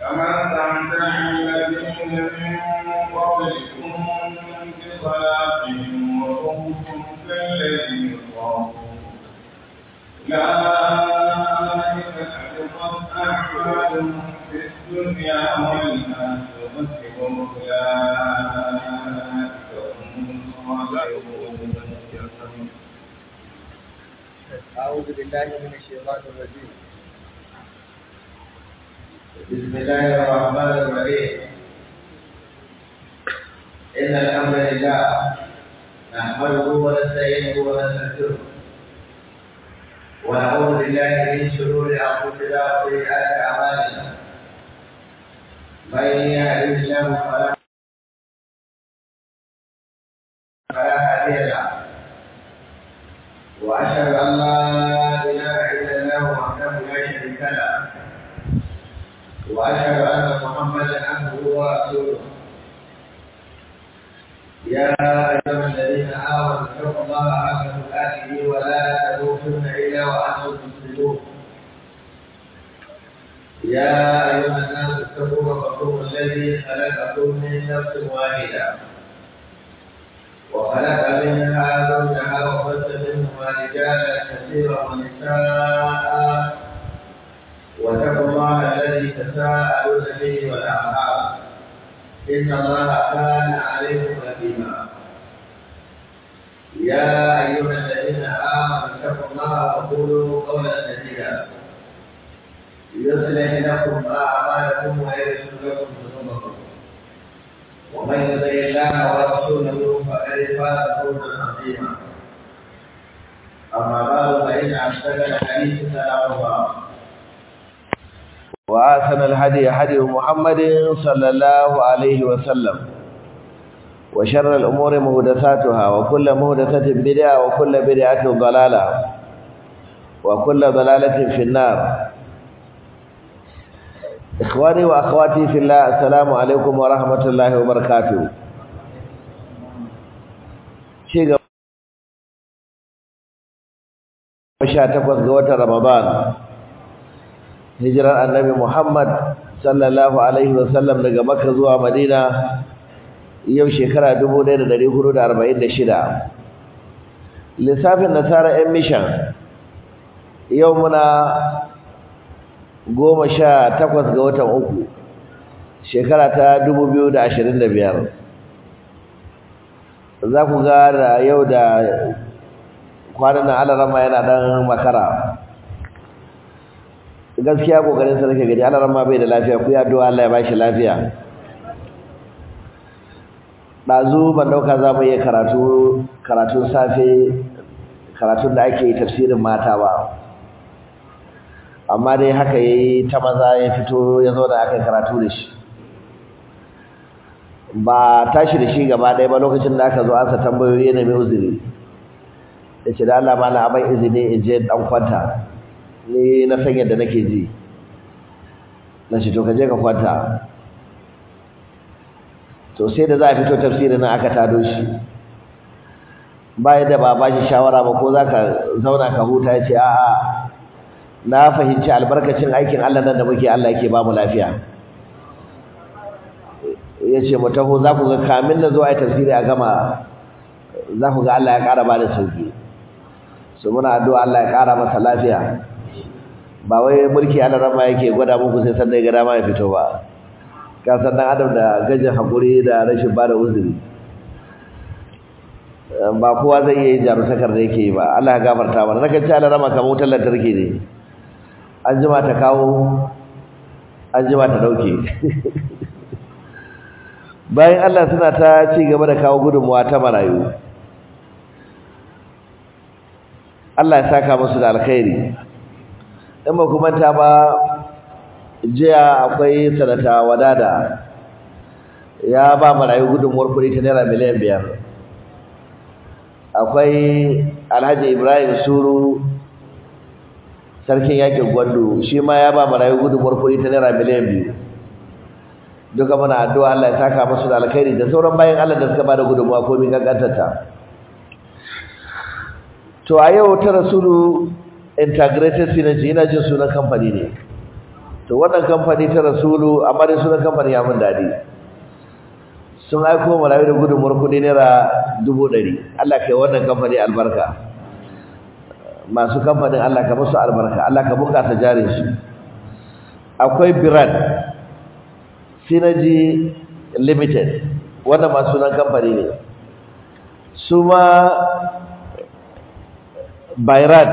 كما استمتع الذين من قبلكم بصلاتهم وكنتم كالذين خافوا أولئك حبطت أعمالهم في الدنيا والآخرة وأولئك هم الخاسرون أعوذ بالله من الشيطان الرجيم بسم الله الرحمن الرحيم إن الحمد لله نحمده ونستعينه ونستغفره ونعوذ بالله من شرور أنفسنا وسيئات أعمالنا من يهده الله فلا فلا هادي له وأشهد أن لا إله إلا الله وحده لا شريك له وأشهد أن محمدا عبده ورسوله يا أيها الذين آمنوا اتقوا الله حق تقاته ولا تموتن إلا وأنتم مسلمون يا أيها الناس اتقوا ربكم الذي خلقكم من نفس واحدة وخلق منها زوجها وبث منهما رجالا كثيرا ونساء واتقوا الله الذي تساءلون به والارحام ان الله كان عليكم رقيبا يا ايها الذين امنوا اتقوا الله وقولوا قولا سديدا يصلح لكم اعمالكم ويغفر لكم ذنوبكم ومن يطع الله ورسوله فقد فاز فوزا عظيما اما بعد فان اصدق الحديث كلام الله وآثن الهدي هدي محمد صلى الله عليه وسلم وشر الأمور مهدثاتها وكل مهدثة بدعة وكل بدعة ضلالة وكل ضلالة في النار إخواني وأخواتي في الله السلام عليكم ورحمة الله وبركاته شيء takwas ga watan Ramadan hijirar annabi Muhammad sallallahu alaihi wasallam daga Makka zuwa Madina yau shekara 1446 lissafin nasara yan mission yau muna goma sha takwas ga watan uku shekara ta 2025 za ku ga da yau da kwanan nan alarama yana dan makara gaskiya kokarin sa nake gani Allah ramma bai da lafiya ku ya addu'a Allah ya bashi lafiya dazu ban dauka za mu yi karatu karatun safe karatun da ake tafsirin mata ba amma dai haka yayi ta maza ya fito ya zo da aka karatu da shi ba tashi da shi gaba ɗaya ba lokacin da aka zo ansa tambayoyi ne mai uzuri ya ce da Allah ma na aban izini in je dan kwanta ni na san yadda nake ji na shi to ka je ka kwanta to sai da za a fito tafsirin nan aka tado shi ba yadda ba ba shi shawara ba ko za ka zauna ka huta ya ce a'a na fahimci albarkacin aikin Allah nan da muke Allah yake ba mu lafiya ya ce mu taho za ku ga kamin na zo a yi tafsiri a gama za ku ga Allah ya ƙara ba da sauki su muna addu'a Allah ya ƙara masa lafiya ba wai mulki ana rama yake gwada muku sai sanda ya ga dama ya fito ba ka san dan adam da gajin hakuri da rashin bada uzuri ba kowa zai iya yin jarutakar da yake yi ba Allah ya gafarta mana nakan ci Allah rama kamar wutar lantarki ne an jima ta kawo an jima ta dauke bayan Allah suna ta ci gaba da kawo gudunmuwa ta marayu Allah ya saka musu da alkhairi in ba kuma ta ba jiya akwai sanata wadada ya ba marayu gudunmuwar kuɗi ta naira miliyan biyar akwai alhaji ibrahim suru sarkin yakin gwando shi ma ya ba marayu gudunmuwar kuɗi ta naira miliyan biyu duka muna addu'a Allah ya saka musu da alkhairi da sauran bayan Allah da suka bada gudunmuwa ko min gangantarta to a yau ta rasulu integrated synergy ina jin sunan kamfani ne to wannan kamfani ta rasulu amma dai sunan kamfani ya mun dadi sun aiko marayu da gudunmuwar kuɗi naira dubu ɗari Allah kai wannan kamfani albarka masu kamfanin Allah ka musu albarka Allah ka bunƙasa jarin su akwai Biran Synergy Limited wannan masu sunan kamfani ne su ma Bayran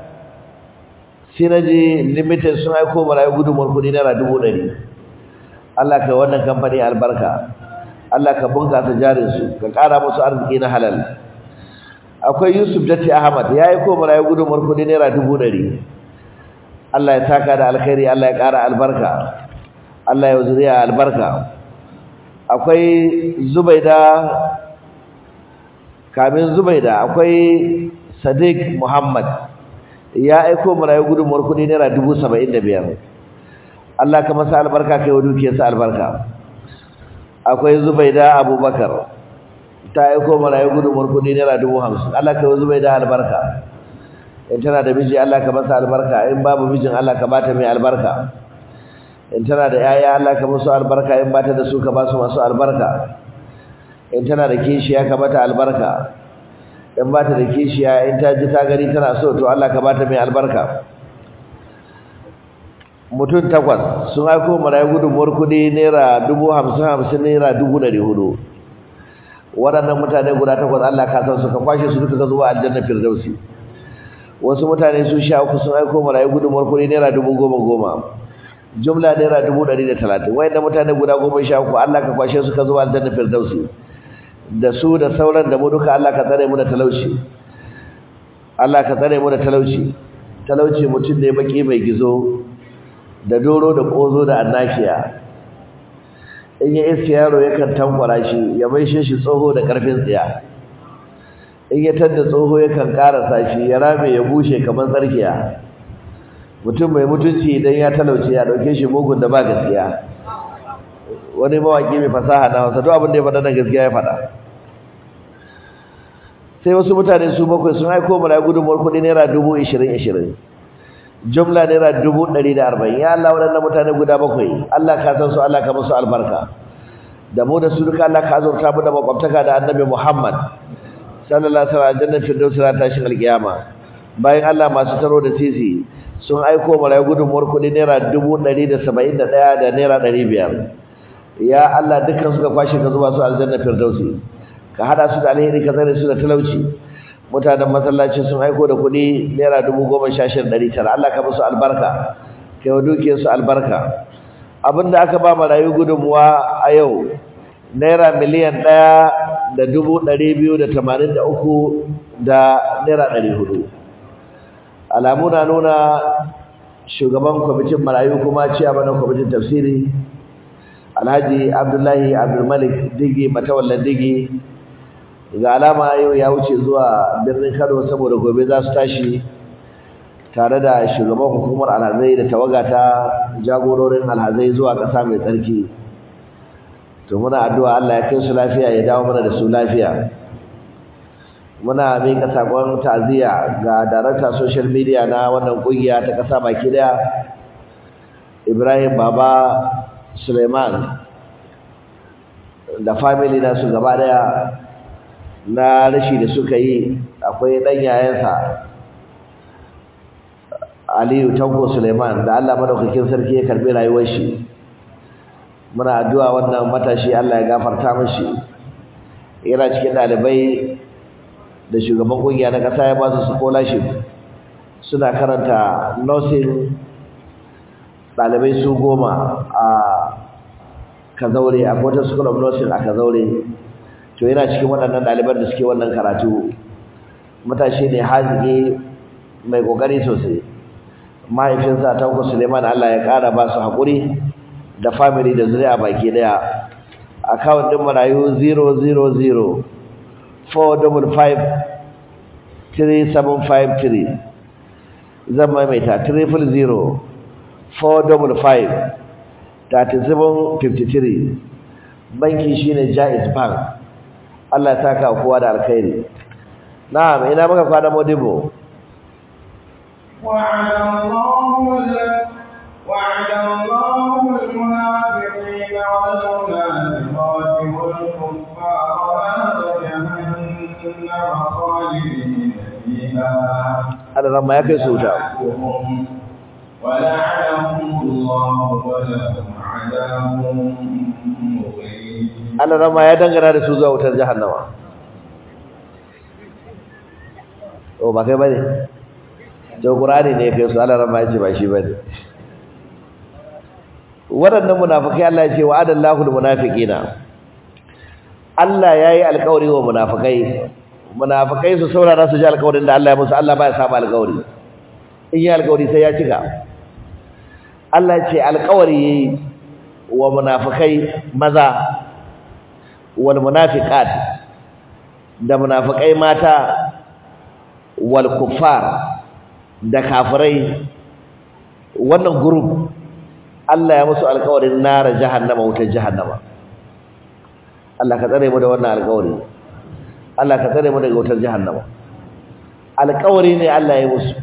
Synergy Limited sun aiko marayu gudunmuwar kuɗi naira dubu ɗari Allah kai wannan kamfani albarka Allah ka bunƙasa jarinsu ka ƙara musu arziki na halal akwai Yusuf Datti Ahmad ya yi koma rayu gudunmar kudi naira dubu ɗari Allah ya saka da alkhairi Allah ya ƙara albarka Allah ya zuriya albarka akwai Zubaida kamin Zubaida akwai Sadiq Muhammad ya aiko mu rayu gudunmar kudi naira dubu saba'in da biyar Allah ka masa albarka kai wa dukiyarsa albarka akwai Zubaida Abubakar ta aiko marayu gudunmuwar kudi naira dubu hamsin Allah ka yi Zubaida albarka in tana da miji Allah ka masa albarka in babu mijin Allah ka bata mai albarka in tana da yaya Allah ka musu albarka in bata da su ka ba su masu albarka in tana da kishiya ka bata albarka in bata da kishiya in ta ji ta gani tana so to Allah ka bata mai albarka mutum takwas sun aiko marayu gudunmuwar kudi naira dubu hamsin hamsin naira dubu ɗari hudu waɗannan mutane guda takwas Allah ka san su ka kwashe su duka zuwa aljanna firdausi wasu mutane su sha uku sun aiko marayu gudunmuwar kudi naira dubu goma goma jumla naira dubu ɗari da talatin wayannan mutane guda goma sha uku Allah ka kwashe su ka zuwa aljanna firdausi da su da sauran da mu duka Allah ka tsare mu da talauci Allah ka tsare mu da talauci talauci mutum ne baki mai gizo da doro da kozo da annakiya in ya iske yaro yakan tankwara shi ya maishe shi tsoho da karfin tsiya in ya tanda tsoho yakan karasa shi ya rame ya bushe kamar tsarkiya mutum mai mutunci idan ya talauce ya dauke shi mugun da ba gaskiya wani mawaki mai fasaha na wasa duk abin da ya faɗa na gaskiya ya faɗa sai wasu mutane su bakwai sun aiko mana gudunmuwar kuɗi naira dubu ishirin ishirin jumla naira dubu ɗari da arba'in ya Allah waɗannan mutane guda bakwai Allah ka san su Allah ka musu albarka da mu da su duka Allah ka azurta mu da makwabtaka da annabi Muhammad sallallahu alaihi wasallam jannar firdaus ran tashin alkiyama bayan Allah masu taro da sisi sun aiko marayu gudunmuwar kuɗi naira dubu ɗari da saba'in da ɗaya da naira ɗari biyar ya Allah dukkan suka kwashe ka zuba su aljanna firdausi ka hada su da alheri ka tsare su da talauci mutanen masallaci sun aiko da kuɗi naira dubu goma sha shida ɗari tara Allah ka musu albarka kai wa dukiyarsu albarka abinda aka ba marayu gudunmuwa a yau naira miliyan ɗaya da dubu ɗari biyu da tamanin da uku da naira ɗari hudu alamu na nuna shugaban kwamitin marayu kuma ciyaman kwamitin tafsiri alhaji abdullahi abdulmalik digi matawallan digi ga alama yau ya wuce zuwa birnin kano saboda gobe za su tashi tare da shugaban hukumar alhazai da tawaga ta jagororin alhazai zuwa ƙasa mai tsarki to muna addu'a Allah ya kai su lafiya ya dawo mana da su lafiya muna miƙa sakon ta'aziyya ga darakta social media na wannan ƙungiya ta ƙasa baki daya Ibrahim Baba Suleiman da family na su gaba daya na rashi da suka yi akwai ɗan yayansa Aliyu Tanko Suleiman da Allah madaukakin sarki ya karbi rayuwar shi muna addu'a wannan matashi Allah ya gafarta mishi yana cikin dalibai da shugaban kungiya na kasa ya ba su scholarship suna karanta nursing dalibai su goma a Kazaure a Kota School of Nursing a Kazaure to yana cikin waɗannan daliban da suke wannan karatu matashi ne haziki mai kokari sosai mahaifinsa Tanko Suleiman Allah ya ƙara ba su haƙuri da family da zuri'a baki daya account din marayu 000 455 3753 zan maimaita 300 455 3753 banki shine Jaiz Bank Allah ya saka kowa da alkhairi na'am ina muka kwana modibo وعلى الله وعد الله المنافقين والمنافقات والكفار نار جهنم خالدين فيها Allah ran ma ya kai su wuta ولعنهم ولعنهم الله ولهم عذاب مقيم Allah ran ma ya dangana da su zuwa wutar jahannama o ba kai bane to Qur'ani ne ya kai su Allah ran ma ya ce ba shi bane waɗannan munafikai Allah ya ce wa'adallahu almunafiqina Allah yayi alƙawari wa munafikai munafikai su saurara su ji alƙawarin da Allah ya musu Allah ba ya saba alƙawari in yi alƙawari sai ya cika Allah ya ce alƙawari yayi wa munafikai maza wal munafiqat da munafikai mata wal kuffar da kafirai wannan group Allah ya musu alƙawarin nara jahannama wutar jahannama Allah ka tsare mu da wannan alƙawari Allah ka tsare mu daga wutar jahannama alƙawari ne Allah ya musu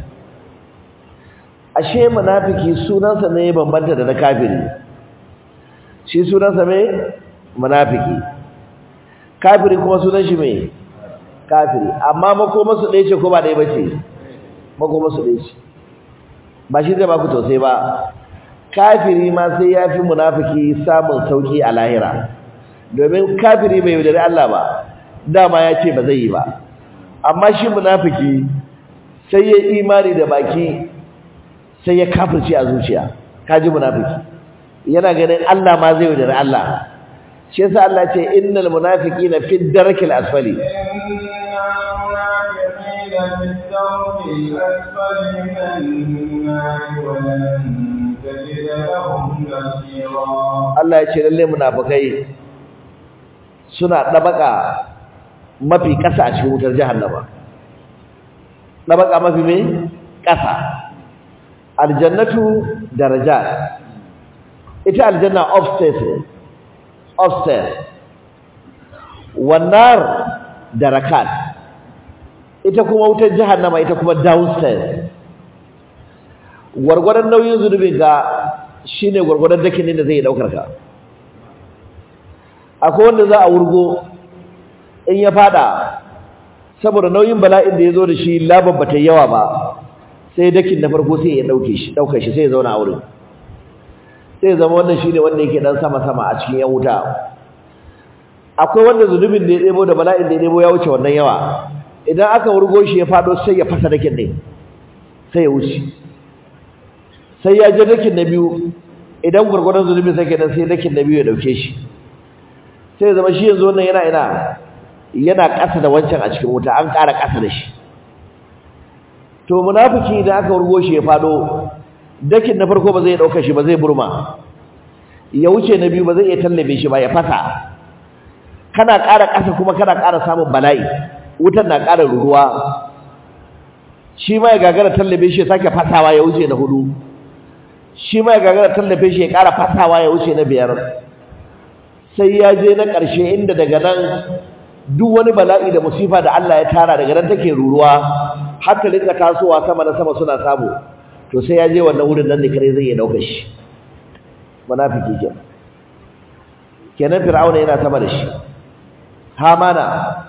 ashe munafiki sunansa ne bambanta da na kafiri shi sunansa me munafiki kafiri kuma sunan shi me kafiri amma makoma su ɗaya ce ko ba ɗaya ba ce makoma su ɗaya ce ba shi zai ba ku tausayi ba kafiri ma sai ya fi munafiki samun sauki a lahira domin kafiri bai yaudari Allah ba dama ya ce ba zai yi ba amma shi munafiki sai ya imani da baki sai ya kafirce a zuciya kaji munafiki yana ganin Allah ma zai yaudari Allah shi yasa Allah ce innal munafiqina fi darkil asfali إن المنافقين في الدرك الأسفل من النار ولن تجد لهم نصيرا Allah ya ce lalle munafikai suna dabaka mafi kasa a cikin wutar jahannama dabaka mafi me kasa aljannatu darajat ita aljanna upstairs ne upstairs wannan darakat ita kuma wutar jahannama ita kuma downstairs gwargwadon nauyin zunubin ka shine gwargwadon dakin da zai daukar ka akwai wanda za a wurgo in ya fada saboda nauyin bala'in da ya zo da shi labar bata yawa ba sai dakin na farko sai ya dauke shi daukar shi sai ya zauna a wurin sai zama wannan shine wanda yake dan sama sama a cikin yan wuta akwai wanda zunubin da ya debo da bala'in da ya debo ya wuce wannan yawa idan aka wurgo shi ya fado sai ya fasa dakin din sai ya wuce sai ya je dakin na biyu idan gurgurdan zunubin sai kenan sai dakin na biyu ya dauke shi sai ya zama shi yanzu wannan yana ina yana ƙasa da wancan a cikin wuta an ƙara ƙasa da shi to munafiki idan aka wurgo shi ya fado dakin na farko ba zai dauka shi ba zai burma ya wuce na biyu ba zai iya tallabe shi ba ya fasa kana ƙara ƙasa kuma kana ƙara samun bala'i wutar na ƙara ruruwa shi ma ya gagara tallabe shi ya sake fasawa ya wuce na hudu shi ma ya gagara tallabe shi ya ƙara fasawa ya wuce na biyar sai ya je na ƙarshe inda daga nan duk wani bala'i da musifa da Allah ya tara daga nan take ruruwa har ta rinka tasowa sama na sama suna samu to sai ya je wannan wurin nan ne kare zai iya dauka shi munafiki kenan kenan fir'auna yana sama da shi hamana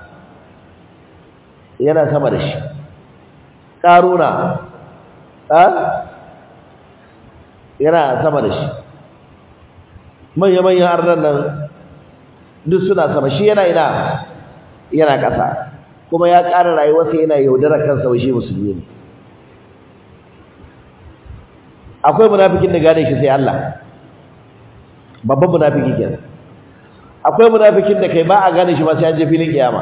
yana sama da shi karuna a yana sama da shi manya-manyan arnan nan duk suna sama shi yana ina yana ƙasa kuma ya ƙara rayuwarsa yana yaudarar kansa wa shi musulmi ne akwai munafikin da gane shi sai Allah babban munafiki kenan akwai munafikin da kai ba a gane shi ba sai an je filin kiyama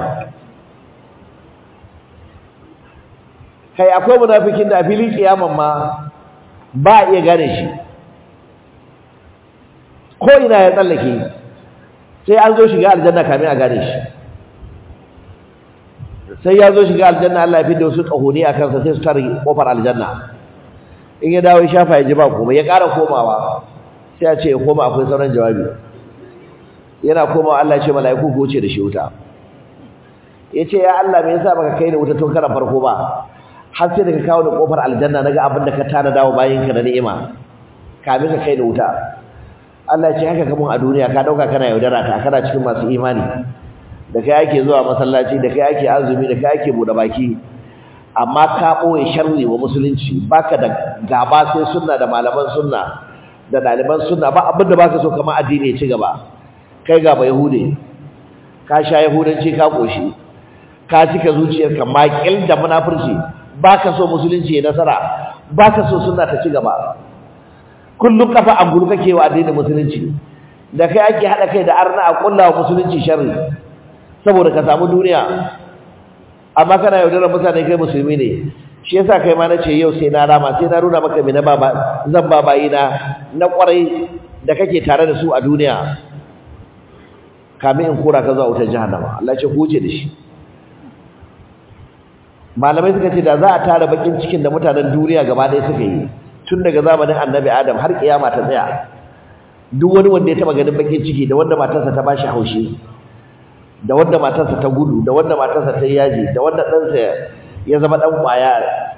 kai akwai munafikin da a filin kiyaman ma ba a iya gane shi ko ina ya tsallake sai an zo shiga aljanna kamin a gane shi sai ya zo shiga aljanna Allah ya fi da wasu ƙahoni a kansa sai su tare kofar aljanna in ya dawo ya shafa ya ji ba komai ya ƙara komawa sai ya ce ya koma akwai sauran jawabi yana komawa Allah ya ce mala'iku ku wuce da shi wuta ya ce ya Allah me yasa baka kai ni wuta tun karan farko ba har sai da ka kawo ni kofar aljanna naga abin da ka tana dawo bayan ka da ni'ima kamin ka kai da wuta Allah ya ce haka kamun a duniya ka dauka kana yaudara ta kana cikin masu imani da kai ake zuwa masallaci da kai ake azumi da kai ake bude baki amma ka boye sharri wa musulunci baka da gaba sai sunna da malaman sunna da daliban sunna ba abin da baka so kamar addini ya ci gaba kai ga ba yahude ka sha yahudanci ka koshi ka cika zuciyarka makil da munafurci baka so musulunci ya nasara baka so sunna ta ci gaba kullum kafa a guru kake wa addinin musulunci da kai ake hada kai da arna a kulla wa musulunci sharri saboda ka samu duniya amma kana yaudarar mutane kai musulmi ne shi yasa kai ma nace yau sai na rama sai na nuna maka me na baba zan babayi na na kwarai da kake tare da su a duniya kamin in kora ka zuwa wutar jahannama Allah ya ce huce da shi malamai suka ce da za a tara bakin cikin da mutanen duniya gaba ɗaya suka yi tun daga zamanin annabi adam har kiyama ta tsaya duk wani wanda ya taba ganin bakin ciki da wanda matarsa ta bashi haushi da wanda matarsa ta gudu da wanda matarsa ta yaji da wanda ɗansa ya zama ɗan ƙwaya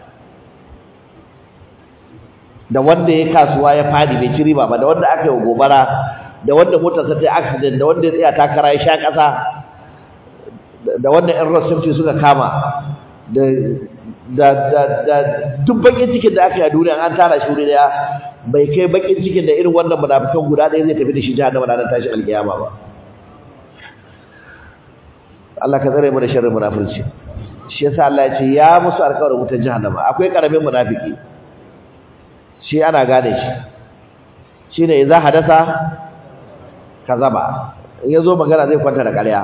da wanda ya kasuwa ya fadi bai ci riba ba da wanda aka yi gobara da wanda motarsa ta yi accident da wanda ya tsaya takara ya sha ƙasa da wanda ƴan rasulci suka kama da da da da duk bakin cikin da aka yi a duniya an tara shi wuri daya bai kai bakin cikin da irin wannan munafikan guda ɗaya zai tafi da shi jahannama ranar tashi alkiyama ba Allah ka tsare mu da sharrin munafurci shi yasa Allah ya ce ya musu alƙawarin wutar jahannama akwai karamin munafiki shi ana gane shi shine idza hadasa kazaba in yazo magana zai kwanta da ƙarya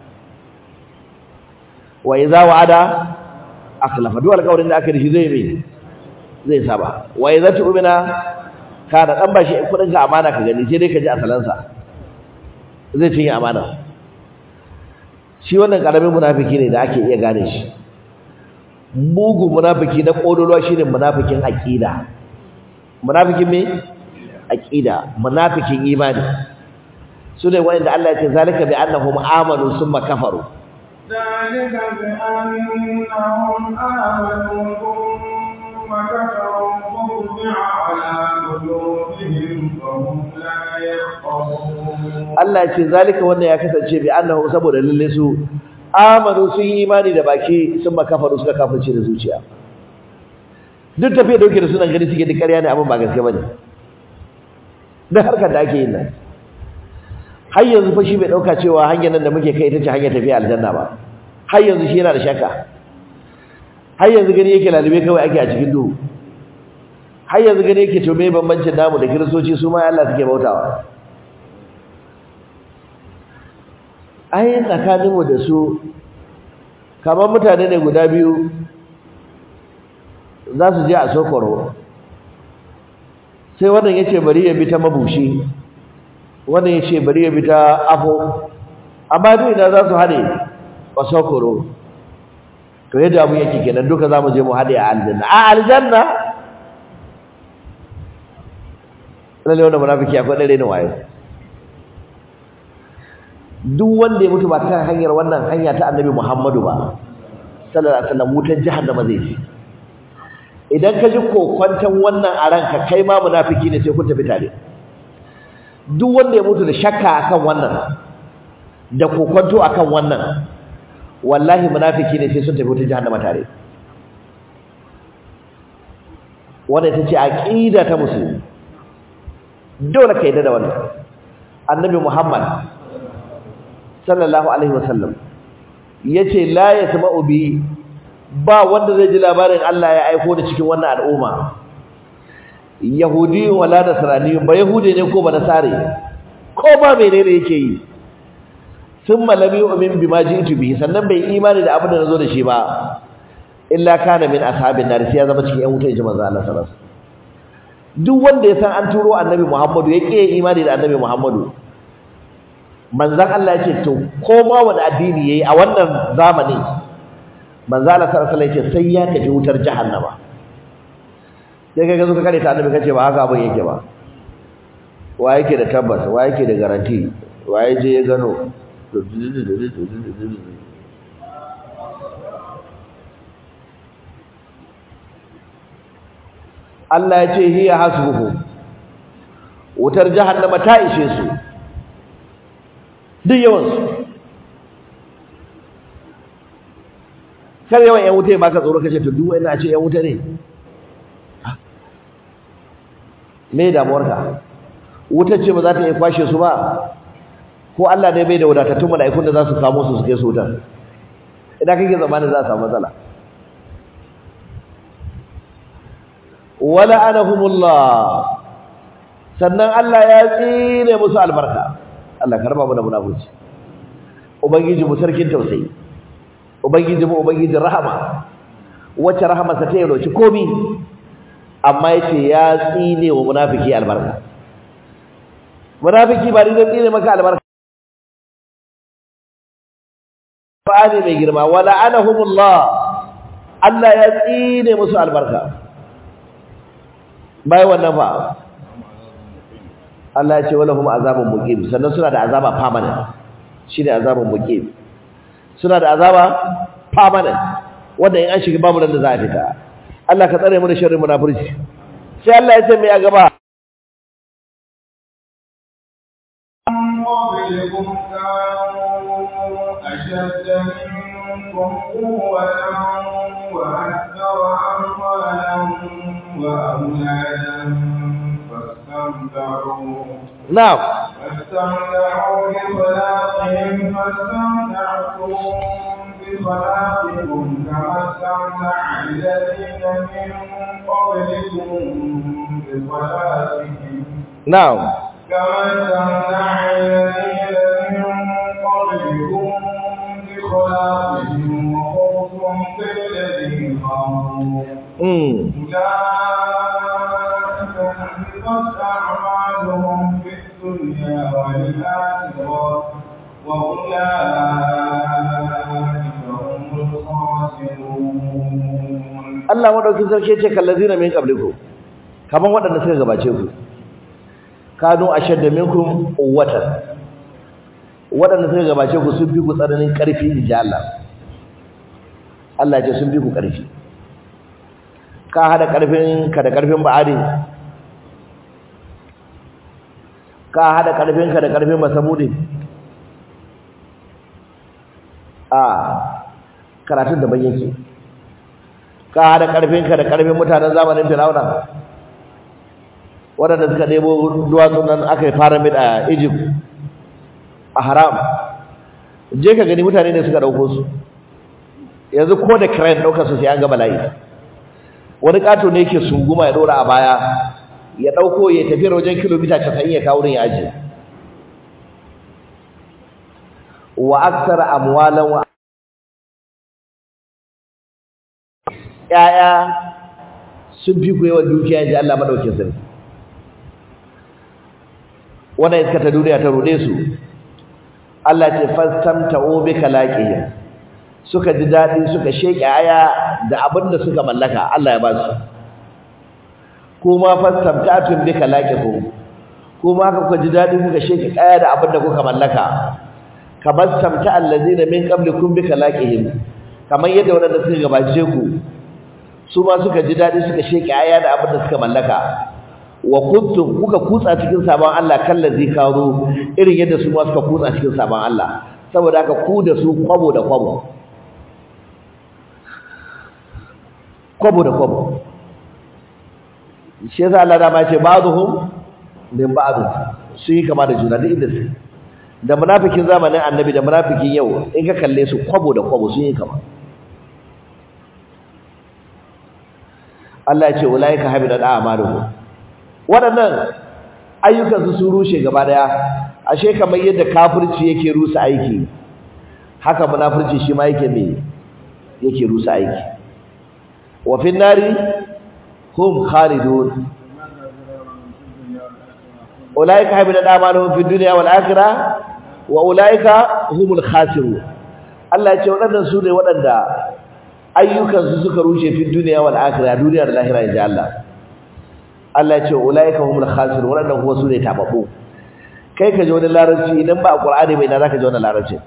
wa idza wa'ada akhlafa duk alƙawarin da aka yi shi zai yi zai saba wa idza tu'mina ka da dan bashi kudin ka amana ka gani sai dai ka ji asalansa zai cinye amana shi wannan karamin munafiki ne da ake iya gane shi mugu munafiki na kodolwa shine munafikin aqida munafikin me aqida munafikin imani sune wanda Allah ya ce zalika bi annahum amanu summa kafaru ذلك بأنهم آمنوا ثم كفروا فطبع على قلوبهم فهم لا يفقهون Allah ya ce zalika wannan ya kasance bi annahu saboda lalle su amanu sun yi imani da baki sun makafaru suka kafirce da zuciya duk tafiya dauke da sunan gani suke da ƙarya ne abin ba gaske bane da harkar da ake yin nan har yanzu fa shi bai dauka cewa hanyar nan da muke kai ita ce hanyar tafiya aljanna ba har yanzu shi yana da shakka har yanzu gani yake lalube kawai ake a cikin duhu har yanzu gani yake to me bambancin namu da kiristoci su ma Allah suke bautawa ai tsakaninmu da su kamar mutane ne guda biyu za su je a sokoro sai wannan ya ce bari ya bi ta mabushi wannan ya ce bari ya bi ta afo amma duk idan za su haɗe a sokoro to yadda abu yake kenan duka za mu je mu haɗe a aljanna a aljanna lalle wanda munafiki akwai ɗare ne wayo duk wanda ya mutu ba kan hanyar wannan hanya ta annabi Muhammadu ba sallallahu alaihi wasallam wutar jahannama zai ci idan ka ji kokwantan wannan a ranka kai ma munafiki ne sai kun tafi tare duk wanda ya mutu da shakka akan wannan da kokwanto akan wannan wallahi munafiki ne sai sun tafi wutar jahannama tare wannan ita ce aqida ta musulmi dole ka yarda da wannan annabi Muhammad sallallahu alaihi wasallam yace la yasma'u bi ba wanda zai ji labarin Allah ya aiko da cikin wannan al'umma yahudi wala nasrani ba yahudi ne ko ba nasare ko ba menene yake yi thumma lam yu'min bima ji'tu bihi sannan bai imani da abin da nazo da shi ba illa kana min ashabin nar sai ya zama cikin yan wuta ji manzo Allah sallallahu alaihi wasallam duk wanda ya san an turo annabi Muhammadu ya ƙi imani da annabi Muhammadu manzan Allah ya ce to ko ma wani addini yayi a wannan zamani manzan Allah sallallahu alaihi wasallam sai ya tafi wutar jahannama sai kai ka zo ka kare ta annabi kace ba haka abin yake ba wa yake da tabbas wa yake da garanti wa ya je ya gano Allah ya ce hiya hasbuhu wutar jahannama ta ishe su duk yawansu kar yawan yan wuta ya baka tsoro kace to duk wani a ce yan wuta ne me damuwarka wutar ce ba za ta iya kwashe su ba ko Allah ne bai da wadatattun mala'ikun da za su kamo su su kai su wutar idan kake zamanin za a samu matsala wala anahumullah sannan Allah ya tsine musu albarka Allah karba mu da munafurci ubangiji mu sarkin tausayi ubangiji mu ubangijin rahama wacce rahamarsa ta yauci komi amma yace ya tsine wa munafiki albarka munafiki ba ni da tsine maka albarka Qur'ani mai girma wala anahumullah Allah ya tsine musu albarka bai wannan fa Allah ya ce wala hum azabun muqim sannan suna da azaba permanent shine azabun muqim suna da azaba permanent wanda in an shiga babu nan da za a fita Allah ka tsare mu da sharrin munafurci sai Allah ya ce mai a gaba قبلكم كانوا أشد منكم قوة وأكثر أموالا وأولادا فاستمتعوا na'am فاستمتعوا بخلاقهم فاستمتعتم بخلاقكم كما استمتع الذين من قبلكم بخلاقهم na'am كما استمتع الذين من قبلكم بخلاقهم وخوضهم كالذي خاضوا mm أولئك حبطت أعمالهم في الدنيا والآخرة وأولئك هم الخاسرون Allah madaukin sarki yace kallazina min qablikum kaman waɗanda suka gabace ku kanu ashadda minkum quwwatan waɗanda suka gabace ku sun fi ku tsananin ƙarfi inji Allah Allah ce sun fi ku ƙarfi ka hada ƙarfin ka da ƙarfin ba'adi ka hada ƙarfin ka da ƙarfin masamudi a karatun da yake ka hada ƙarfin ka da ƙarfin mutanen zamanin Fir'auna waɗanda suka ɗebo duwatsun nan aka yi pyramid a Egypt a haram je ka gani mutane ne suka ɗauko su yanzu ko da crane ɗaukar su sai an ga bala'i wani ƙato ne yake sunguma ya ɗora a baya ya ɗauko ya tafi wajen kilomita casa'in ya kawo ya ajiye wa aksara amwalan wa ƴaƴa sun fi ku yawan dukiya ji Allah madaukin sarki wannan iska ta duniya ta rude su Allah ce fastamta'u bi kalaqihim suka ji dadi suka sheke aya da abinda suka mallaka Allah ya ba su kuma fastamta'tum bi kalaqikum kuma haka kuka ji dadi kuka sheke aya da abinda kuka mallaka kamar tamta allazina min qablikum bi kalaqihim kamar yadda wadanda suka gabace ku su ma suka ji dadi suka sheke aya da abinda suka mallaka wa kuntum kuka kutsa cikin sabon Allah kallazi kawo irin yadda su ma suka kutsa cikin sabon Allah saboda haka ku da su kwabo da kwabo kwabo da kwabo shi yasa Allah da ma ce ba'dhum min ba'd su yi kama da juna duk inda su da munafikin zamanin annabi da munafikin yau in ka kalle su kwabo da kwabo sun yi kama Allah ya ce ulaika habidat a'maluhum waɗannan ayyukan su sun rushe gaba daya ashe kamar yadda kafirci yake rusa aiki haka munafirci shi ma yake me yake rusa aiki wa fin nari hum khalidun ulaika habidat a'maluhum fid dunya wal akhirah wa ulaika humul khasirun Allah ya ce waɗannan su ne waɗanda ayyukansu suka rushe fi duniya wal akhirah duniya da lahira inji Allah Allah ya ce ulaika humul khasirun waɗannan kuma su ne tababbu kai ka ji wani larabci idan ba a Qur'ani bai na zaka ji wani larabci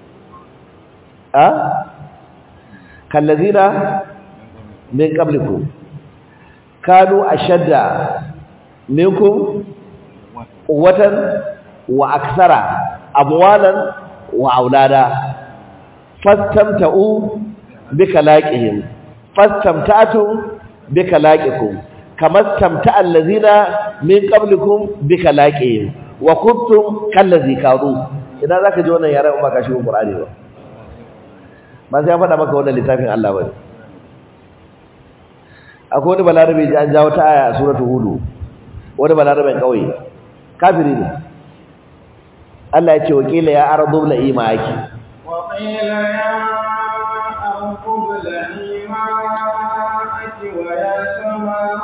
a kallazina min qablikum kanu ashadda minkum quwwatan wa aksara amwalan wa aulada fastamta'u bikalaqihim fastamta'tu bikalaqikum kama tamta'a allazina min qablikum bikalaqihim wa kuntum kallazi karu idan zaka ji wannan yaran ba ka shi Qur'ani ba ba sai ya faɗa maka wannan littafin Allah ba akwai wani balarabe ji an jawo ta aya a suratul hud wani balaraben kauye kafiri ne Allah ya ce wakila ya ardu la imaki وقيل يا أرض ابلعي ماءك ويا سماء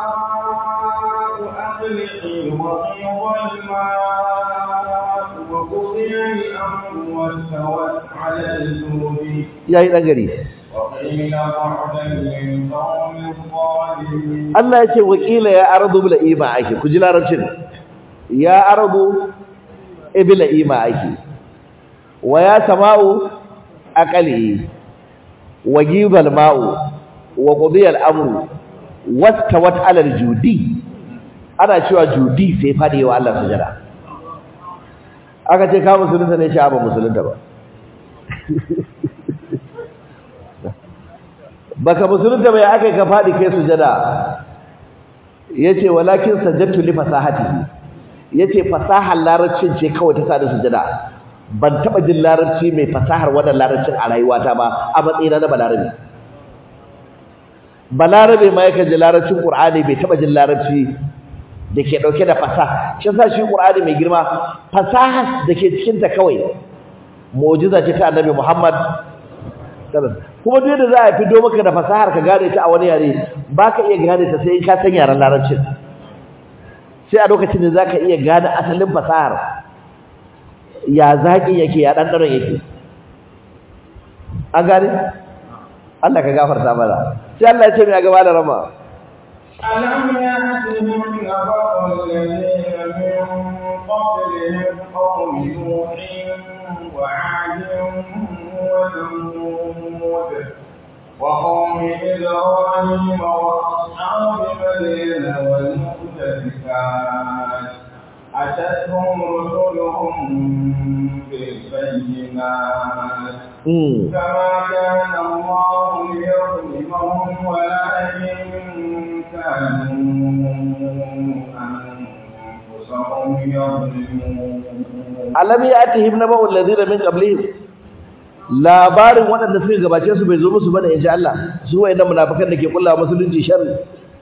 أقلعي وغيض الماء وقضي الأمر واستوت على الجود yayi dan gari وقيل بعدا للقوم الظالمين Allah ya ce wakila ya ardu bil imaki ku ji larabcin ya ardu ibla imaki wa ya sama'u aqali wa gibal ma'u wa qudiya al-amru wastawat 'ala al-judi ana cewa judi sai fadi wa Allah sujada aka ce ka musulunta ne shi ba musulunta ba baka musulunta bai aka ka fadi kai sujada yace walakin sajadtu li fasahatihi yace fasahar larabcin ce kawai ta sada sujada ban taba jin larabci mai fasahar wannan larabcin a rayuwata ba a matsayina na balarabe balarabe ma yake ji larabcin qur'ani bai taba jin larabci da ke dauke da fasaha shi yasa shi qur'ani mai girma fasaha da ke cikin ta kawai mu'jiza ce ta annabi Muhammad kuma duk da za a fido maka da fasahar ka gane ta a wani yare baka iya gane ta sai in ka san yaren larabcin sai a lokacin da zaka iya gane asalin fasahar ya zaki yake ya dandaron yake an gane Allah ka gafarta mana sai Allah ya ce mai gaba da rama ألم يأتهم نبأ الذين من قبلهم قوم نوح وعاد وثمود وقوم إبراهيم وأصحاب مدين والمؤتفكات أتتهم رسلهم بالبينات mm. فما كان الله ليظلمهم ولكن كانوا أنفسهم يظلمون alam yatihim naba'u alladhina min qablihim labarin waɗanda suka gabace su bai zo musu bane insha Allah su wayannan munafikan da ke kullawa musulunci sharri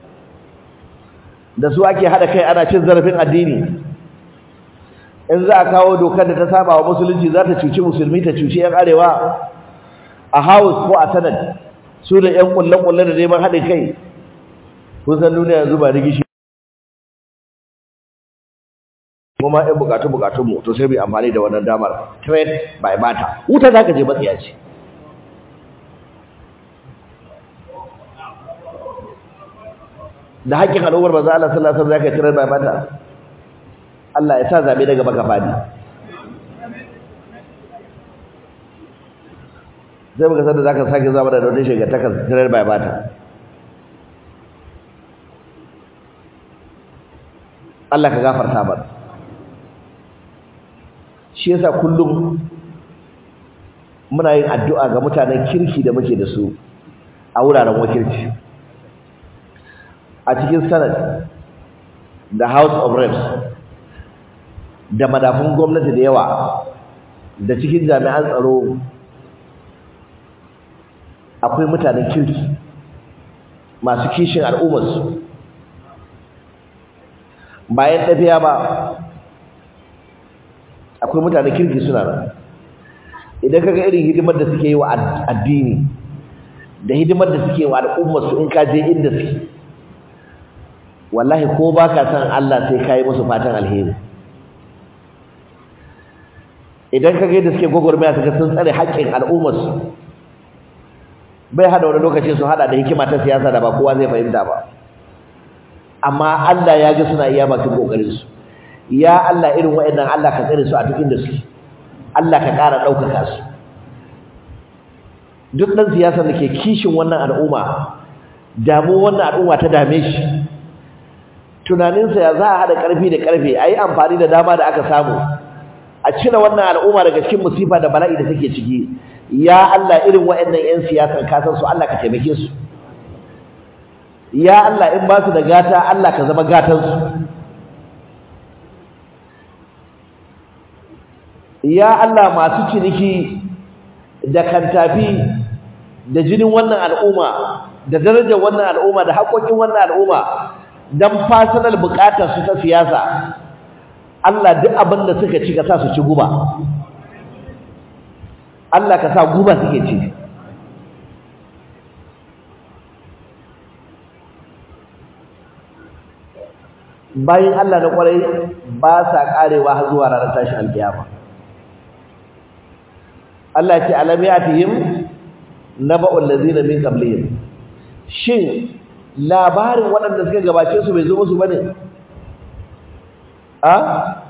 da su ake hada kai ana cin zarafin addini in za a kawo dokar da ta saba wa musulunci za ta cuci musulmi ta cuci yan arewa a house ko a senate su da yan kullen kullen da neman haɗin kai kun san duniya yanzu ba rigishi kuma ɗan bukatu bukatun mu to sai bai amfani da wannan damar trade by barter wuta zaka je matsiya ce da haƙƙin al'ummar manzo Allah sallallahu alaihi wasallam zaka trade by barter Allah ya sa zabe daga baka fadi sai muka san da zaka sake zama da wani shiga takas trade by barter Allah ka gafarta mana shi yasa kullum muna yin addu'a ga mutanen kirki da muke da su a wuraren wakilci a cikin senate da house of reps da madafun gwamnati da yawa da cikin jami'an tsaro akwai mutanen kirki masu kishin al'ummarsu bayan tafiya ba akwai mutane kirki suna nan idan kaga irin hidimar da suke yi wa addini da hidimar da suke wa al'ummar su in ka je inda suke wallahi ko baka san Allah sai kai musu fatan alheri idan kaga yadda suke gogormaya kaga sun tsare haƙƙin al'ummar su bai hada wani lokaci su hada da hikima ta siyasa da ba kowa zai fahimta ba amma Allah ya ga suna iya bakin kokarin su ya Allah irin waɗannan Allah ka tsare su a duk inda suke Allah ka ƙara ɗaukaka su duk ɗan siyasar da ke kishin wannan al'umma damu wannan al'umma ta dame shi tunaninsa ya za a haɗa ƙarfi da ƙarfe a yi amfani da dama da aka samu a cire wannan al'umma daga cikin musifa da bala'i da take ciki ya Allah irin waɗannan 'yan siyasan kasan su Allah ka taimake su ya Allah in ba su da gata Allah ka zama gatansu ya Allah masu ciniki da kantafi da jinin wannan al'umma da darajar wannan al'umma da haƙoƙin wannan al'umma don personal buƙatar su ta siyasa Allah duk abin da suka ci ka sa su ci guba Allah ka sa guba suke ci bayan Allah na kwarai ba sa karewa har zuwa ranar tashi alkiyama Allah ya ce alam yatihim naba'ul ladzina min qablihim shin labarin waɗanda suka gabace su bai zo musu bane a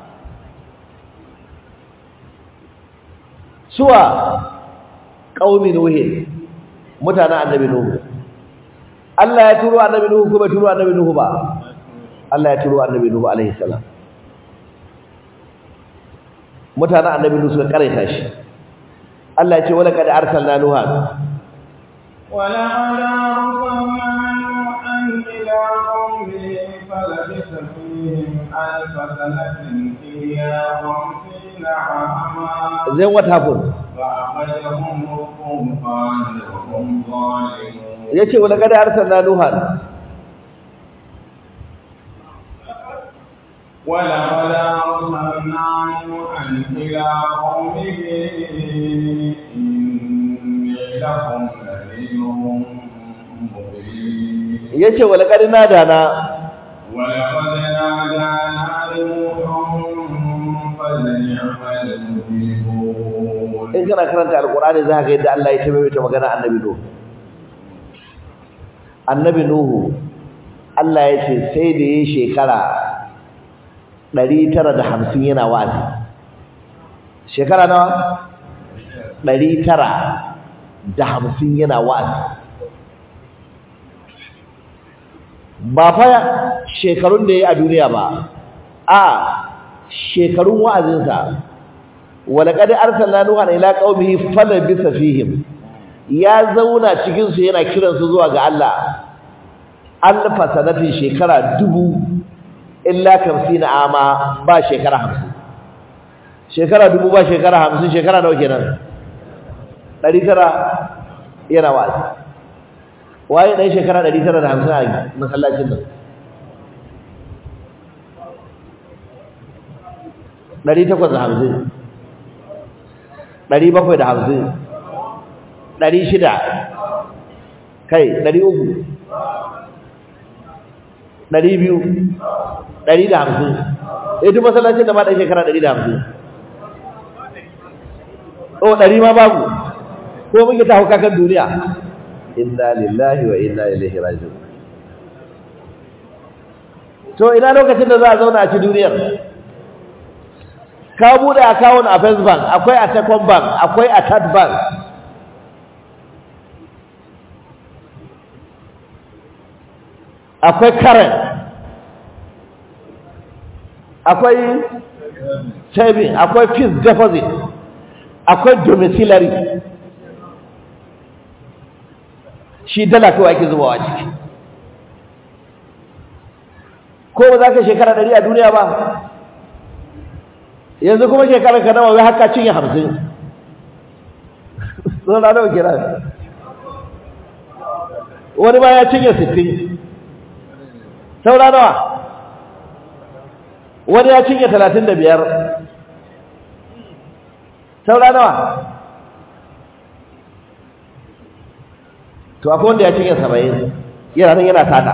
suwa qaumi nuhi mutanen annabi nuhu Allah ya turo annabi nuhu ko bai turo annabi nuhu ba Allah ya turo annabi Nuhu alaihi salam mutanen annabi Nuhu suka karaita shi Allah ya ce wala kad arsalna nuha wala ala arsalna nuhan ila qaumihi falabisa fihim alf sanatin illa khamsina ama then what happened fa akhadhahum tufan wa hum zalimun yace wala kad arsalna nuha ولقد أرسلنا نوحا إلى قومه إني لكم نذير مبين yace wala kad nadana ولقد نادانا نوح فلنعم المجيبون in kana karanta alqur'ani za ka ga yadda Allah ya tabbata magana annabi Nuhu annabi Nuhu Allah ya ce sai da yayi shekara ɗari tara da hamsin yana wa'azi shekara nawa ɗari tara da hamsin yana wa'azi ba fa shekarun da ya yi a duniya ba a shekarun wa'azinsa walaƙadi arsalna nuhan ila qaumihi falabisa fihim ya zauna cikin su yana kiransu zuwa ga Allah alfa sanatin shekara dubu illa kamsina ama ba shekara hamsin shekara dubu ba shekara hamsin shekara nawa kenan ɗari tara yana wa'azi waye ɗan shekara ɗari tara da hamsin a masallacin nan ɗari takwas da hamsin ɗari bakwai da hamsin ɗari shida kai ɗari uku ɗari biyu ɗari da hamsin eh duk masallacin da ma ɗan shekara ɗari da hamsin oh ɗari ma babu ko muke ta hauka kan duniya inna lillahi wa inna ilaihi raji'un to ina lokacin da za a zauna a ci duniyar ka bude account a First Bank akwai a Second Bank akwai a Third Bank akwai current akwai saving akwai fixed deposit akwai domiciliary shi dala kawai ake zubawa ciki ko ba za ka shekara ɗari a duniya ba yanzu kuma shekarar ka nawa haka cinye hamsin sun na nawa kira wani ma ya cinye sittin saura nawa wani ya cinye talatin da biyar saura nawa to akwai wanda ya cinye saba'in yana nan yana tada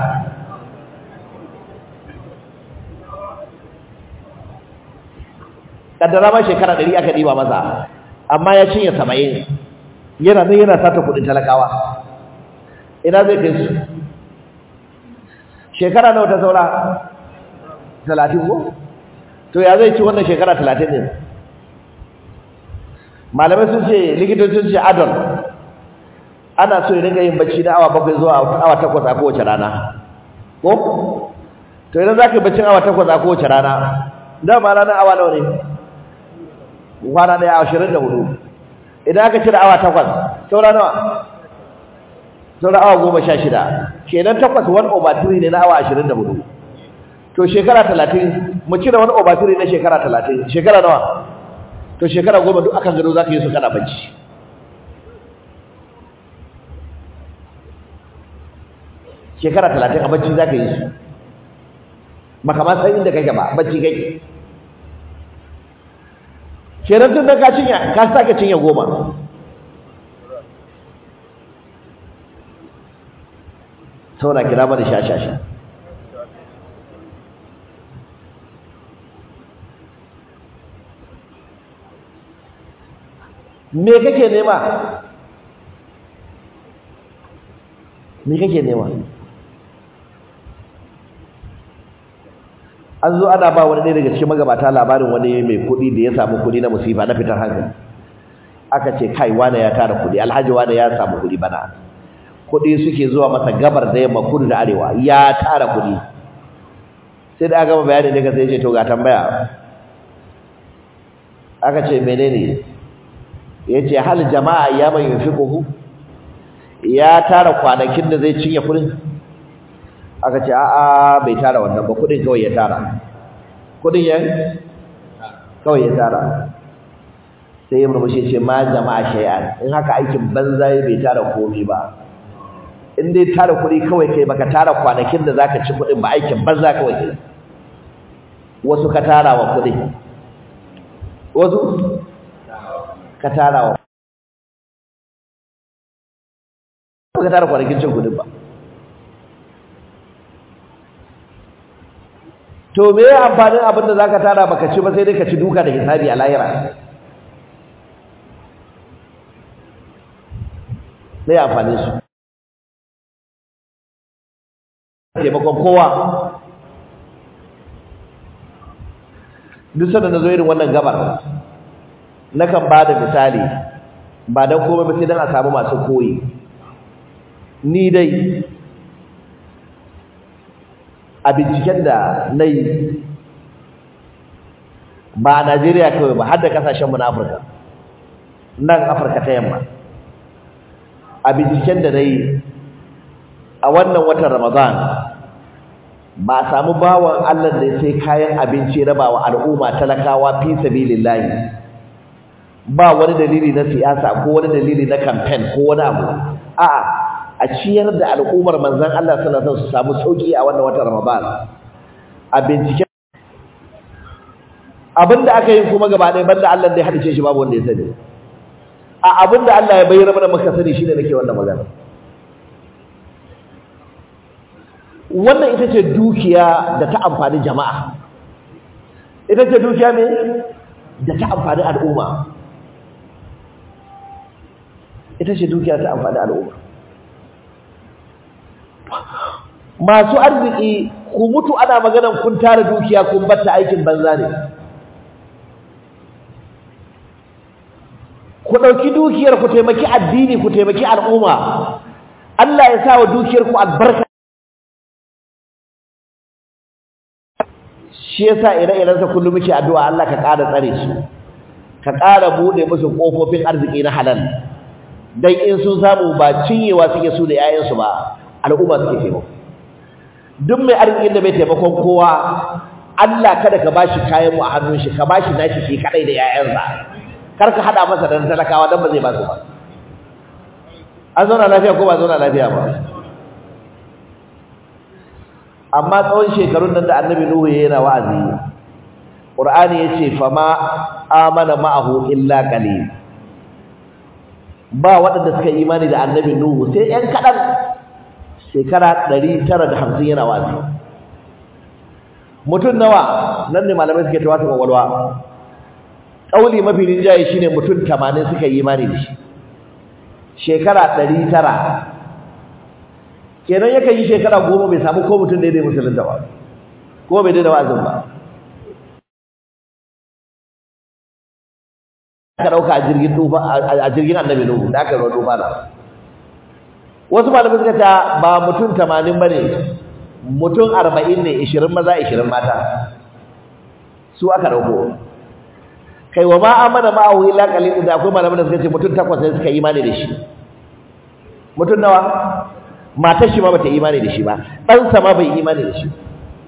kaddara ma shekara ɗari aka ɗiba masa amma ya cinye saba'in yana nan yana sata kuɗin talakawa ina zai kai su shekara nawa ta saura talatin ko to ya zai ci wannan shekara talatin ne malamai sun ce likitocin ce adon ana so ya dinga yin bacci na awa bakwai zuwa awa takwas a kowace rana ko to idan za ka yi baccin awa takwas a kowace rana dama ranar awa nawa ne kwana ɗaya ashirin da hudu idan aka cire awa takwas saura nawa saura awa goma sha shida kenan takwas wani over three ne na awa ashirin da hudu to shekara talatin mu cire wani over three na shekara talatin shekara nawa to shekara goma duk akan gado za ka yi su kana bacci shekara talatin a bacci za ka yi su makama san inda kake ba bacci kake kenan tun da ka cinya ka sake cinya goma sauna kira mana sha-sha-sha me kake nema me kake nema an zo ana ba wani ɗaya daga cikin magabata labarin wani mai kuɗi da ya samu kuɗi na musifa na fitar hankali aka ce kai wane ya tara kuɗi alhaji wane ya samu kuɗi bana kuɗi suke zuwa masa gabar da yamma kudu da arewa ya tara kuɗi sai da aka gama bayani daga sai ce to ga tambaya aka ce menene ya ce hal jama'a ya mai yufi kuhu ya tara kwanakin da zai cinye kuɗin aka ce a'a bai tara wannan ba kuɗin kawai ya tara kuɗin yan kawai ya tara sai ya murmushi ce ma jama'a shay'an in haka aikin banza bai tara komai ba in dai tara kuɗi kawai kai baka tara kwanakin da zaka ci kuɗin ba aikin banza kawai kai wasu ka tara wa kuɗi wasu ka tara wa ka tara kwanakin cin kuɗin ba to me ya amfanin abin da zaka tara baka ci ba sai dai ka ci duka da hisabi a lahira me ya amfanin su taimakon kowa duk sanda na zo irin wannan gabar nakan ba da misali ba don komai ba sai don a samu masu koyi ni dai a binciken da na yi ba a najeriya kawai ba har da kasashenmu na afirka nan afirka ta yamma a binciken da na yi a wannan watan Ramadan ba samu bawan Allah da sai kayan abinci raba wa al'umma talakawa fi sabilillahi ba wani dalili na siyasa ko wani dalili na campaign ko wani abu a'a a ciyar da al'ummar manzon Allah sallallahu alaihi wasallam su samu sauki a wannan watan Ramadan a binciken abinda aka yi kuma gaba ɗaya banda Allah da ya hadice shi babu wanda ya sani a abinda Allah ya bayyana mana muka sani shine nake wannan magana wannan ita ce dukiya da ta amfani jama'a ita ce dukiya ne da ta amfani al'umma ita ce dukiya ta amfani al'umma masu arziki ku mutu ana maganan kun tara dukiya kun batta aikin banza ne ku ɗauki dukiyar ku taimaki addini ku taimaki al'umma Allah ya sa wa dukiyar ku albarka shi yasa ire-iren sa kullum muke addu'a Allah ka ƙara tsare su ka ƙara bude musu kofofin arziki na halal dan in sun samu ba cinyewa suke su da yayan su ba al'umma suke taimako duk mai arzikin da bai taimakon kowa Allah kada ka bashi kayan mu a hannun shi ka bashi nashi shi kadai da yayansa kar ka hada masa da talakawa dan ba zai ba su ba an zauna lafiya ko ba zauna lafiya ba amma tsawon shekarun nan da annabi nuhu yana wa'azi qur'ani yace fama amana ma'ahu illa qalil ba waɗanda suka imani da annabi nuhu sai yan kadan shekara 950 yana wa'azi mutum nawa nan ne malamai suke tawata kwakwalwa kauli mafi rinjaye shine mutum 80 suka yi imani da shi shekara 900 kenan yakan yi shekara goma bai samu ko mutum daidai musulunta ba ko bai daidai wa'azin ba aka dauka a jirgin tufa a jirgin annabi nuhu da aka yi tufa na wasu malamai suka ce ba mutum tamanin bane mutum arba'in ne ishirin maza ishirin mata su aka dauko kai wa ma amana ma'ahu illa qalil da akwai malaman da suka ce mutum takwas ne suka imani da shi mutum nawa matar shi ma bata imani da shi ba dan sa ma bai imani da shi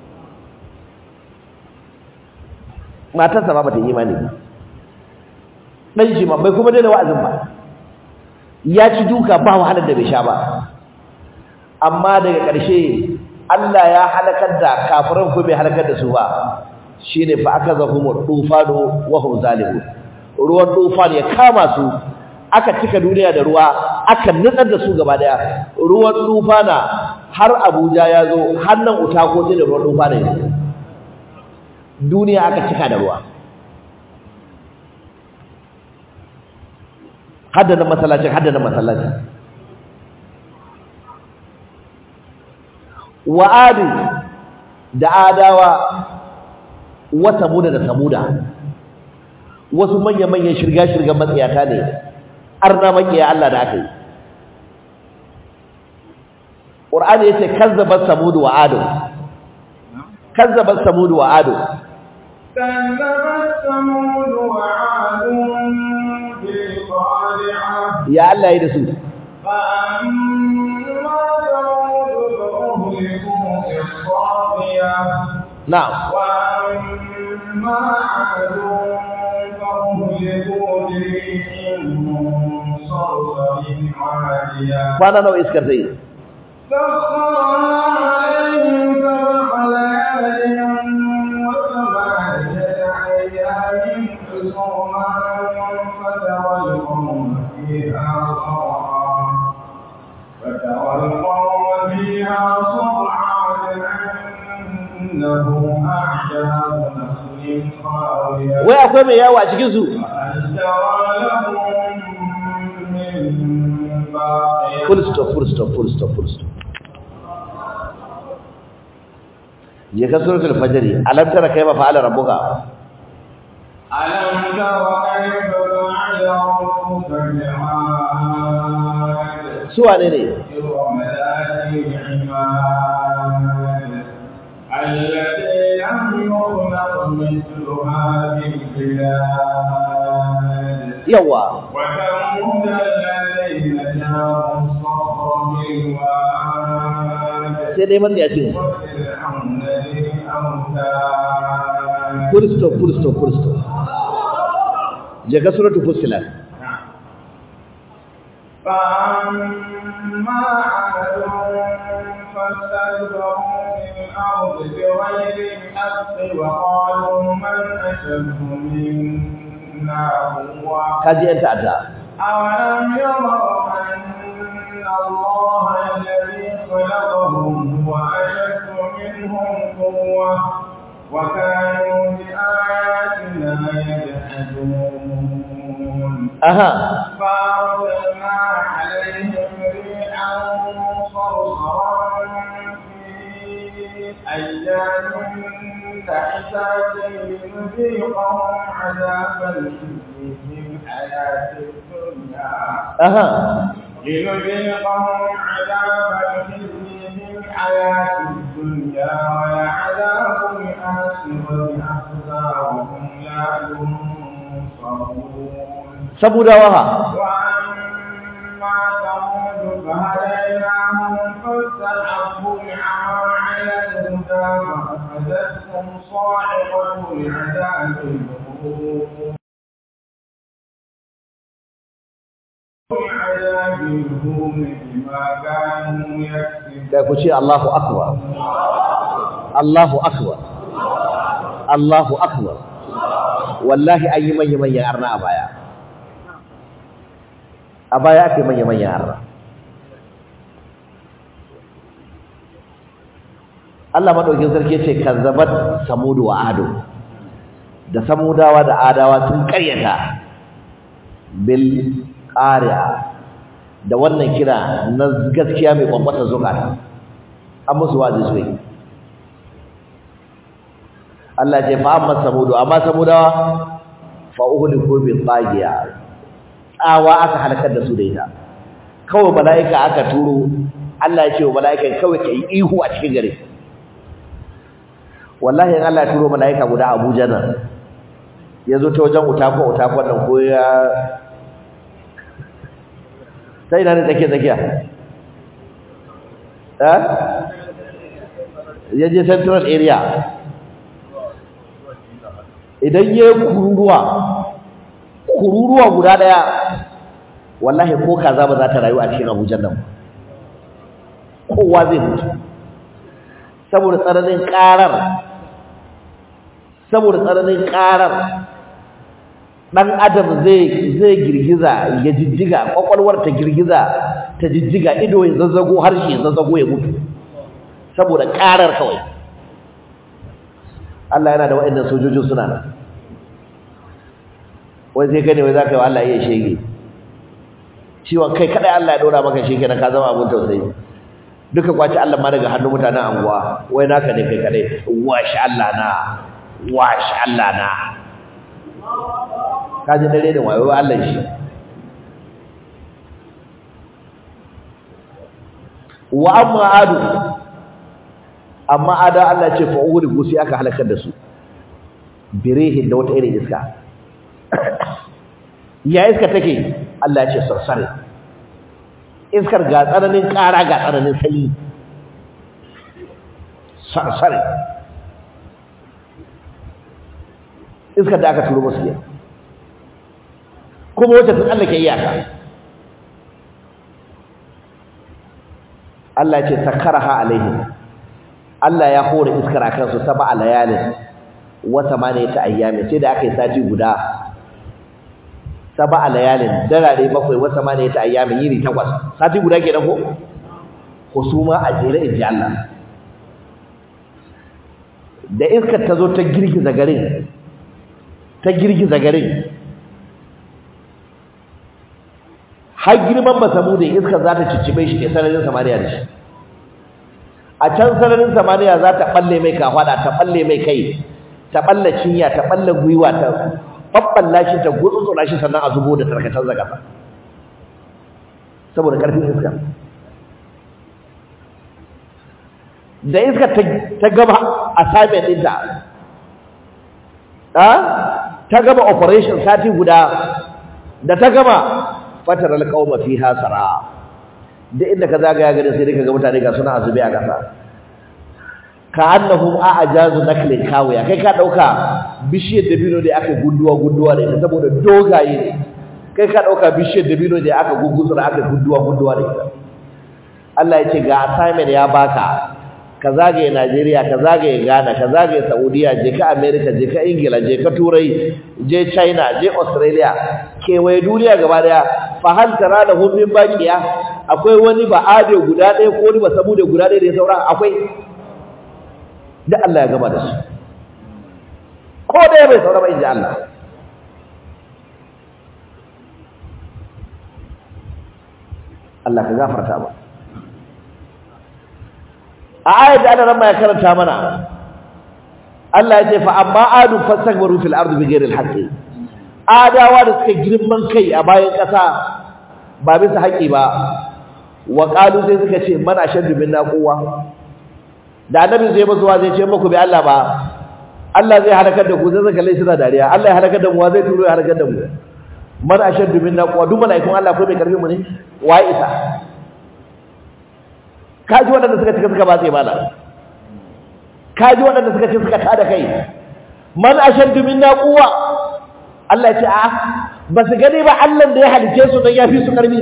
matar sa ma bata imani ba dan shi ma bai kuma daina wa'azin ba ya ci duka ba wahalar da bai sha ba amma daga ƙarshe Allah ya halakar da kafiran ko bai halakar da su ba shine fa akazahum tufanu wa hum zalimun ruwan tufan ya kama su aka cika duniya da ruwa aka nutsar da su gaba daya ruwan tufana har Abuja ya zo har nan Utako da ruwan tufana ya duniya aka cika da ruwa hadda nan masallacin hadda nan masallacin wa adi da adawa wa samuda da samuda wasu manya-manyan shirga-shirgan matsayata ne arna makiya Allah da aka yi ƙur'ani ya ce kazzabar samudu wa ado kazzabar samudu wa ado كذبت ثمود وعاد بالقارعة ya Allah ya da su فأما ثمود فأهلكوا بالطاغية na'am وأما عاد فأهلكوا بريح صرصر عالية kwana nawa iskar ta yi سخرها عليهم سبع ليال وثمانية أيام حسوما فترى القوم فيها صرعا فترى القوم فيها صرعا كأنهم أعجاز نخل خاوية wai akwai mai yawo a cikin su فهل ترى لهم من باقية full stop full stop full stop full stop je ka suratul fajr alam tara kayfa fa'ala rabbuka ألم تر كيف فعل ربك بعاد su wane ne إرم ذات العماد التي لم يخلق مثلها في البلاد yawa وثمود الذين جابوا الصخر بالواد sai dai matsayacin وفرعون ذي الأوتاد full stop full stop full stop je ka suratul fussilat فأما عاد فاستكبروا في الأرض بغير الحق وقالوا من أشد منا قوة kaji yan ta'adda أولم يروا أن الله الذي خلقهم هو أشد منهم قوة وكانوا بآياتنا يجحدون aha فأرسلنا عليهم ريحا صرصرا في أيام نحسات لنذيقهم عذاب الخزي في الحياة الدنيا aha لنذيقهم عذاب الخزي في الحياة الدنيا ولعذاب الآخرة أخزى وهم لا ينصرون sabudawa ha وأما ثمود فهديناهم فاستحبوا العمى على الهدى فأخذتهم صاعقة العذاب الهون العذاب الهون بما كانوا يكسبون da ku ce Allahu akbar Allahu akbar Allahu akbar wallahi an yi manya manyan arna a baya a baya ake manya manyan arna Allah madaukin sarki ce kazzabat samudu wa adu da samudawa da adawa sun karyata bil qari'a da wannan kira na gaskiya mai kwamfata zukata an musu wazi su yi Allah ce fa amma samudu amma samudawa fa uhliku bi tsagiya tsawa aka halakar da su da ita kawai mala'ika aka turo Allah ya ce wa mala'ikan kawai kai ihu a cikin gare wallahi in Allah ya turo malaika guda Abuja nan ya zo ta wajen utako utako nan ko ya sai ina ne tsakiya tsakiya eh ya je central area idan ya kururuwa kururuwa guda daya wallahi ko kaza ba za ta rayu a cikin Abuja nan kowa zai mutu saboda tsananin karar saboda tsananin karar dan adam zai zai girgiza ya jijjiga kwakwalwar ta girgiza ta jijjiga ido ya zazzago harshe ya zazzago ya mutu saboda karar kawai Allah yana da waɗannan sojojin suna nan wai sai kai ne wai za ka yi wa Allah iya shege ciwon kai kadai Allah ya dora maka shege na ka zama abun tausayi duka kwaci Allah ma daga hannun mutanen anguwa wai naka ne kai kadai wash Allah na wash Allah na kaji dare da wayo Allah shi wa amma adu amma ada Allah ce fa uri gusi aka halakar da su birehin da wata irin iska ya iska take Allah ya ce sarsare iskar ga tsananin ƙara ga tsananin sanyi sarsare iskar da aka turo musu ne kuma wacce sun Allah ke iyaka Allah ce sakaraha alaihim Allah ya hore iskar a kansu saba a layalin wata ma ne ta ayyami sai da aka yi sati guda saba a layalin darare bakwai wata ma ne ta ayyami yiri takwas sati guda kenan ko husuma a jere inji Allah da iskar ta zo ta girgiza garin ta girgiza garin har girman basamu da iskar za ta ciccibe shi ne sararin samaniya da shi a can sararin samaniya za ta balle mai kafada ta balle mai kai ta balle cinya ta balle gwiwa ta babballa shi ta gutsutsura shi sannan a zubo da tarkacen zagasa saboda karfin iska da iska ta gaba assignment ɗinta ta gaba operation sati guda da ta gama fatar alƙawma fiha sara da inda ka zagaya gari sai ka ga mutane ga suna azube a ƙasa ka annahum a'jazu naklin kawiya kai ka dauka bishiyar dabino da aka gunduwa gunduwa da ita saboda dogaye ne kai ka dauka bishiyar dabino da aka gugusura aka gunduwa gunduwa da ita Allah ya ce ga assignment ya baka ka zagaye Najeriya ka zagaye Ghana ka zagaye Saudiya je ka America je ka Ingila je ka Turai je China je Australia kewaye duniya gaba daya fa hal tara da hum min baqiya akwai wani ba ade guda ɗaya ko wani ba samu da guda ɗaya da ya saura akwai da Allah ya gama da su ko ɗaya bai saura ba inji Allah Allah ka gafarta ba a ayat da Allah ya karanta mana Allah ya ce fa amma adu fastakbaru fil ardi bighairi al-haqqi adawa da suka girman kai a bayan ƙasa ba bisa haƙi ba wa qalu sai suka ce mana shaddu minna quwwa da annabi zai musu zai ce muku bi Allah ba Allah zai halakar da ku zai zaka lai suna dariya Allah ya halakar da mu zai turo ya halakar da mu man ashaddu minna quwwa duk malaikun Allah ko mai karfi mu ne wa isa kaji waɗanda suka cika suka ba sai mala kaji waɗanda suka ce suka tada kai man ashaddu minna quwwa Allah ya ce a ba su gani ba Allah da ya halice su don ya fi su karfi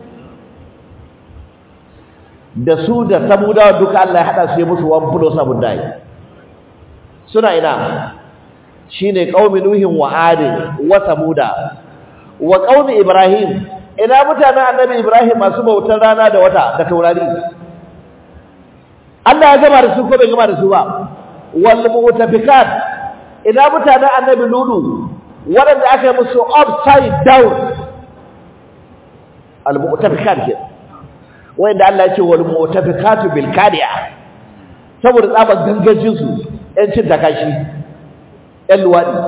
da su da samudawa duka Allah ya hada su ya musu wan fulo sabun dai suna ina shine qaumi nuhin wa ad wa samuda wa qaumi ibrahim ina mutanen annabi ibrahim masu bautar rana da wata da taurari Allah ya gama da su ko bai gama da su ba wal mutafikat ina mutanen annabi lulu waɗanda aka yi musu upside down al mutafikat ke wanda Allah ya ce wal mutafikatu bil kadiya saboda tsaban gangajin su ƴan cin takashi ƴan luwadi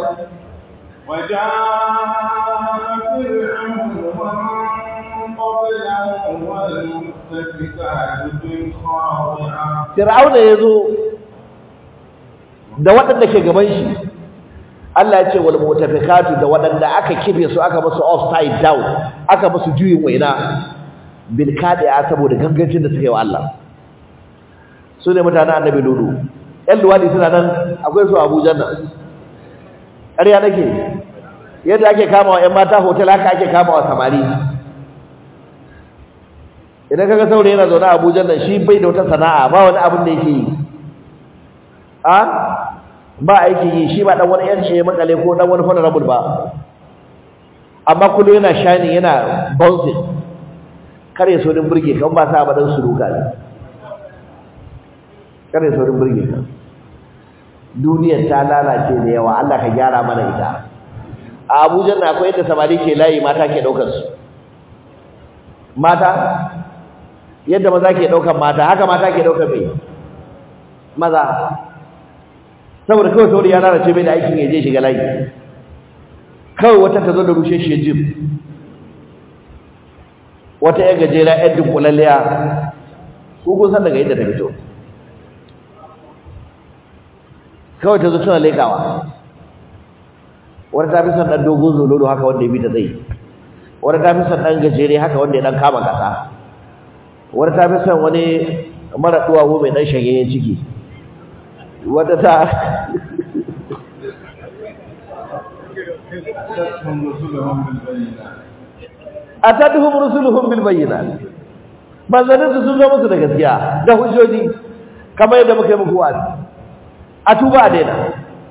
وجاء فرعون ومن قبله والمؤتفكات بالخاطئة Fir'auna yazo da waɗanda ke gaban shi Allah ya ce wal mutafikatu da waɗanda aka kibe su aka musu upside down aka musu juyin waina bil kadi'a saboda gangancin da suke wa Allah su ne mutanen annabi lulu ƴan luwadi suna nan akwai su Abuja nan ƙarya nake yadda ake kama wa ƴan mata hotel haka ake kama wa samari idan kaga saurayi yana zaune a Abuja nan shi bai da wata sana'a ba wani abin da yake yi a ba aiki yi shi ba dan wani yanci ya makale ko dan wani honorable ba amma kullum yana shining yana bouncing kare so din burge kan ba sa badan suruka ne kare so din burge kan duniyar ta lalace da yawa Allah ka gyara mana ita a Abuja na akwai yadda samari ke layi mata ke daukar su mata yadda maza ke daukar mata haka mata ke daukar mai maza saboda kawai saboda ya lalace bai da aikin ya je shiga layi kawai wata ta zo da rushe shi jim wata yan gajera yan dunkulalliya ko kun san daga inda ta fito kawai ta zo tana lekawa wata ta fi son ɗan dogon zololo haka wanda ya bi ta zai wata ta fi son ɗan gajere haka wanda ya ɗan kama kasa wata ta fi son wani mara duwawo mai ɗan shagayen ciki wata ta atatuhum rusuluhum bil bayyinat manzanin su sun zo musu da gaskiya da hujjoji kamar yadda muka yi muku wa'azi a tuba a daina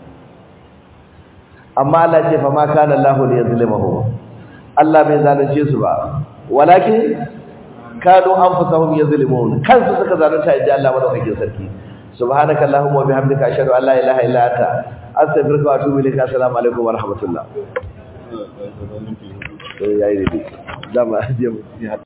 amma Allah ce fa ma kana Allahu li yuzlimuhum Allah bai zalunce su ba walakin kanu anfusahum yuzlimun kansu suka zalunta inda Allah madaukakin sarki subhanaka allahumma wa bihamdika ashhadu an la ilaha illa anta astaghfiruka wa atubu ilaik assalamu alaikum wa rahmatullah eh yayi dai dama